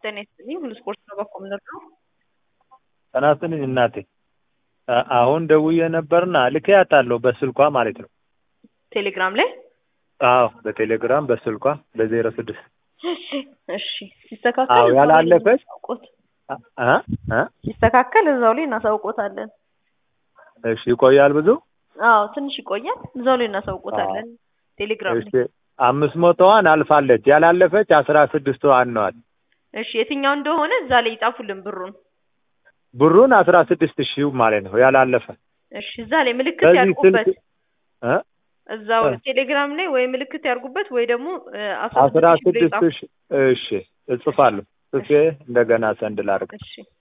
ጤና ይስጥልኝ። ሁሉ ስፖርት ነው በኮ ምንድነው? ጤና ይስጥልኝ እናቴ። አ- አሁን ደውዬ ነበርና ልኬያታለሁ በስልኳ ማለት ነው። ቴሌግራም ላይ አዎ በቴሌግራም በስልኳ በዜሮ ስድስት እሺ እሺ። ሲስተካከል አዎ፣ እዛው ላይ ያላለፈች እናሳውቆት። አ አ ሲስተካከል እዛው ላይ እናሳውቆታለን። እሺ ይቆያል ብዙ አዎ ትንሽ ይቆያል። እዛው ላይ እናሳውቆታለን። ቴሌግራም እሺ ላይ አምስት መቶዋን አልፋለች ያላለፈች አስራ ስድስትዋን ነዋል እሺ። የትኛው እንደሆነ እዛ ላይ ይጻፉልን ብሩን። ብሩን አስራ ስድስት ሺህ ማለት ነው ያላለፈ እሺ እዛ ላይ ምልክት በዚህ ያርጉበት። ስልክ እ እዛው እ ቴሌግራም ላይ ወይ ምልክት ያርጉበት ወይ ደግሞ እ አስራ አስራ ስድስት ሺህ ብሎ ስድስት ይጻፉ። ሺህ እሺ እጽፋለሁ ጽፌ እንደገና ሰንድ ላድርግ እሺ